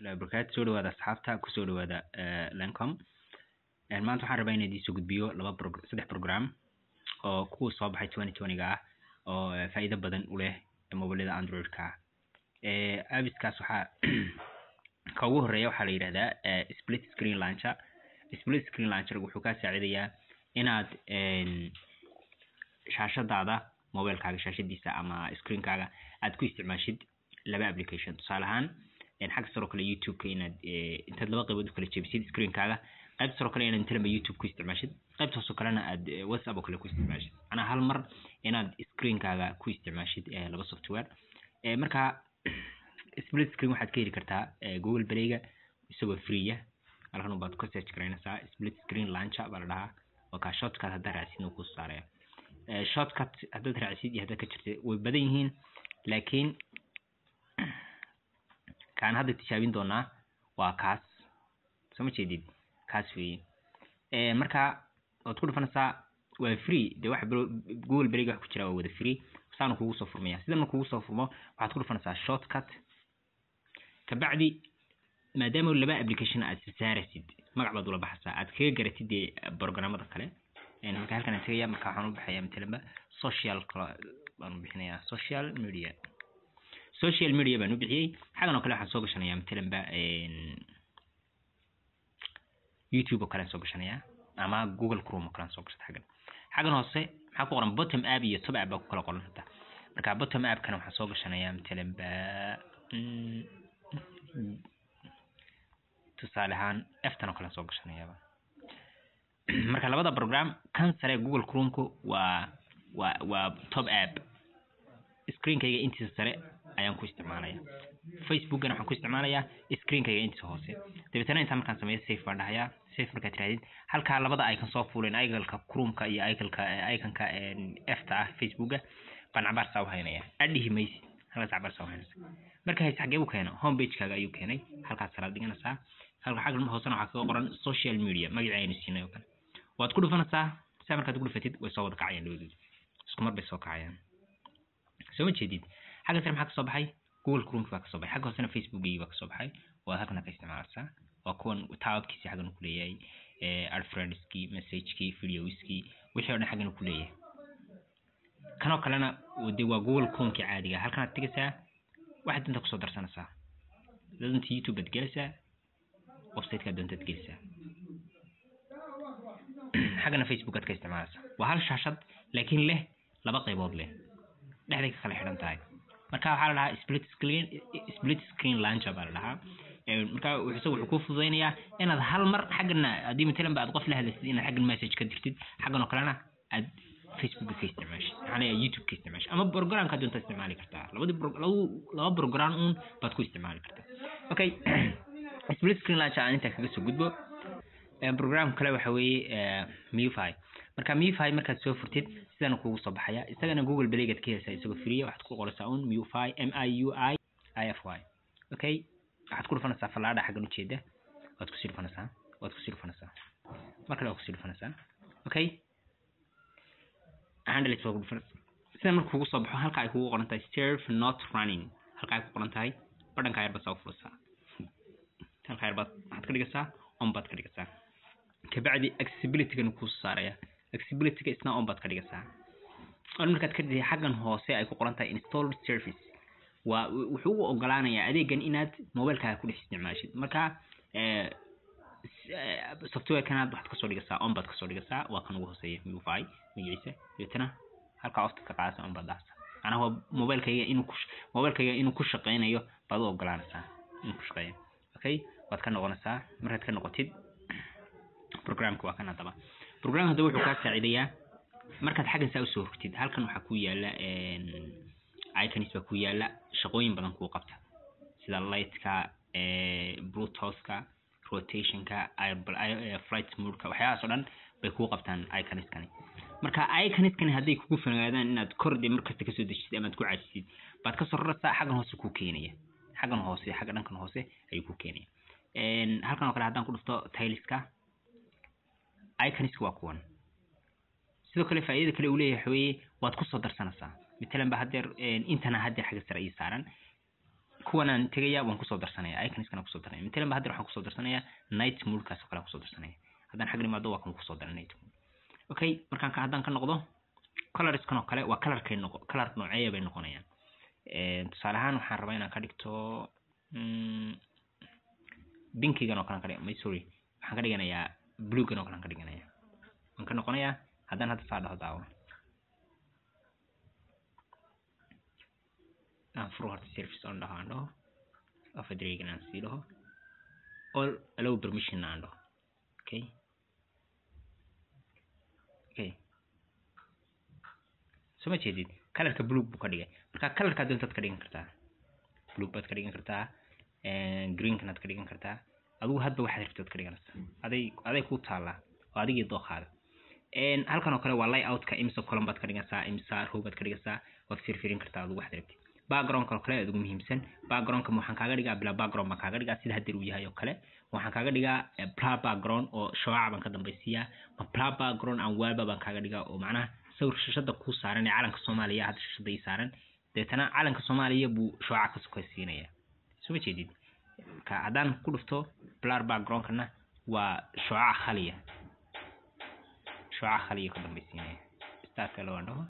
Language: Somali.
warahmatullahi wabarakatu soo dhawaada asxaabta kusoo dhawaada lancom maanta waxaan rabaa inaan idiin soo gudbiyo laba prog saddex program oo kuwa soo baxay twenty twenty-ga ah oo faa'iido badan u leh mobilada android-ka ah abiskaas waxaa ka ugu horeeya waxaa la yidhahdaa split screen launcher split screen launcher wuxuu kaa saacidayaa inaad shaashadaada mobilekaaga shaashadiisa ama screenkaaga aad ku isticmaashid laba application tusaale ahaan xagga saroo kale youtube-ka inaad intaad laba qaybood u kala jebisid screenkaaga qaybta saroo kale inaad intalaba youtube ku isticmaashid qaybta hoosoo kalena aad whatsapp oo kale ku isticmaashid macnaa hal mar inaad screenkaaga ku isticmaashid laba software marka split screen waxaad ka heli kartaa google playga isagoo freeya halkan baad ka search garaynaysaa split screen launcher baa la dhahaa oo kaa shortcut haddaad raacsid uu ku saaraya shortcut haddaad raacsid iyo haddaad ka jirtid way badan yihiin laakiin kaan hadda tijaabin doonaa waa kaas soo ma jeedid kaas weeye marka waad ku dhufanaysaa waa free dee waxa google beriga wax ku jira waa wada free saanu kugu soo furmaya sida marka kugu soo furmo waxaad ku dhufanaysaa shortcut kabacdi maadaama laba application aad sasaarasid magac baad ula baxaysaa aad kaga garatid dee programmada kale marka halkan aan tegaya marka waxaan u baxaya matalanba social baan u bixinayaa social media social media baan u bixiyey xagan oo kale waxaan soo gashanayaa matalanba youtube oo kale aan soo gashanayaa ama google chrome oo kale aan soo gashata xaggan xaggan hoose maxaa ku qoran bottom app iyo top app baa ku kala qoran hata marka bottom app kana waxaan soo gashanayaa matalanba tusaale ahaan eftan oo kale aan soo gashanayaaba marka labada program kan sare google chromku waa waa waa top app screenkayga intiisa sare ayaan ku isticmaalaya facebookana waxaan ku isticmaalayaa screenkayga intiisa hoose dabeetana intaan markaan sameeyo safe baan dhahayaa safe markaad tirahdid halkaa labada icon soo fuuleen iconka chromeka iyo iconka iconka efta ah facebooka baan cabaar saa u haynaya adhihi maysid halkaas cabaar saa u haynaysa marka hayse xagee u keena home pagekaaga ayuu keenay halkaas salaad dhiganaysaa halka xagga hoosena waxaa kaga qoran social media magacii aynu siinay oo kale waad ku dhufanaysaa saa markaad ku dhufatid way soo wada kacayaan dhawadood isku mar bay soo kacayaan soo ma jeedid xagga sare maxaa kasoo baxay google chrome baa kasoo baxay xagga hoosena facebookgii baa kasoo baxay waa halkana ka isticmaalaysaa waa kuwan taababkiisi xaggan ku leeyahay adfriendskii messagekii videoskii wixii o dhan xaggan ku leeyahay kanoo kalena de waa google chromekii caadiga halkanaad tegaysaa waxaad danta kusoo darsanaysaa danta youtube baad gelaysaa websiteka doontaad gelisaa xaggana facebook aad ka isticmaalaysaa waa hal shaashad laakiin leh laba qaybood leh dhexday ka kala xidhan tahay marka waxaa la dhahaa split screen split screen launcher baa la dhahaa marka isaga wuxuu kuu fududaynayaa inaad hal mar xaggana haddii matalan ba aad qof la hadlaysid inaad xaggan message ka dirtid xaggan oo kalena aad facebook ka isticmaashid maxaa youtube ka isticmaashid ama programka doonta isticmaali kartaa labadii laba program uun baad ku isticmaali kartaa okay split screen launcher aan intaa kaga soo gudbo program kale waxa weeye mufy marka mufy markaad soo furtid sidana kugu soo baxaya isagana google playgaad ka helaysaa isagoo free waxaad ku qoraysaa un mufy m i u i i f y okay waxaad ku dhufanaysaa fallaadha xaggan ujeeda waad kusii dhufanaysaa waad kusii dhufanaysaa mar kale waad kusii dhufanaysaa okay handles waa ku dhufanaysaa sida marka kugu soo baxo halka ay kugu qoran tahay serve not running halka ay ku qoran tahay badhanka yar baad saa u furaysaa halka yar baad waxaad ka dhigaysaa on baad ka dhigaysaa kabacdi accessibility-gana kuu saaraya accessibility-ga isna on baad ka dhigaysaa on markaad ka dhigay xaggan hoose ay ku qoran tahay installed service waa wuxuu u ogolaanayaa adeegan inaad mobilekaaga ku dhex isticmaashid marka softwarekanaad waxaad kasoo dhigaysaa on baad kasoo dhigaysaa waa kan ugu hooseeya mufy magaciisa dabeetana halkaa ofta ka qaadaysa on baad dhahaysaa macnaha waa mobilkayga inuu ku mobilkayga inuu ku shaqeynayo baad u ogolaanaysaa inuu ku shaqeeyo okay waad ka noqonaysaa markaad ka noqotid programka waa kan haddaba program haddaba wuxuu kaa saacidayaa markaad xaggan saa usoo rogtid halkan waxaa ku yaala iconis baa ku yaala shaqooyin badan kuu qabta sida lightka bluetoothka rotationka flight moodka waxyaahaas oo dhan bay kuu qabtaan iconiskani marka iconiskani hadday kugu fogaadaan inaad korde markasta kasoo dejisid amaad ku cajisid baad kasoo raraysaa xaggan hoose kuu keenaya xaggan hoose xagga dhankan hoose ayuu ku keenaya halkan oo kale haddaan ku dhufto tailiska iconiska waa kuwan sidoo kale faa'iidada kale uu leeyahay waxa weeye waad kusoo darsanaysaa matalan ba haddeer intana haddeer xagga sare ii saaran kuwanaan tegaya waan kusoo darsanaya iconskan kusoo darsanaya matalan ba hadda waxaan kusoo darsanaya night moodkaas oo kale aan kusoo darsanaya haddaan xagga imaado waa kan kusoo daray night mood okay markaan ka haddaan ka noqdo colorskan oo kale waa colorkay noqo color nooceeya bay noqonayaan tusaale ahaan waxaan rabaa inaan ka dhigto binkigan oo kale ka dhig may sorry waxaan ka dhiganayaa bluegan oo kale aan ka dhiganaya waan ka noqonayaa haddaan hadda saa dhaho daawo aan furo horta service on dhaho aan dhaho afadregan aan sii dhaho all allow permission aan dhaho okay okay soo ma jeedid colorka blue buu ka dhigay marka colorkaa doontaad ka dhigan kartaa blue baad ka dhigan kartaa greenkanaad ka dhigan kartaa adigu hadba waxaad rabtood ka dhiganaysaa aday aday ku taallaa oo adigii dooqaada halkan oo kale waa layoutka imsa column baad ka dhiganaysaa imsa row baad ka dhiganaysaa waad firfirin kartaa adigu waxaad rabtid backgroundka oo kale aad ugu muhiimsan backgroundka waxaan kaaga dhigaa bila background baan kaaga dhigaa sida haddeer uu yahay oo kale waxaan kaaga dhigaa bla background oo shooca baan ka dambaysiiyaa ma bla background aan waaba baan kaaga dhigaa oo macnaha sawir shashada kuu saaran ee calanka soomaaliya hadda shashada ii saaran deetana calanka soomaaliya buu shooca ka sokaysiinaya soo ma jeedid marka haddaan ku dhufto blar backgroundkana waa shooca khaliya shooca khaliya ka dambaysiinaya staarka loo dhaho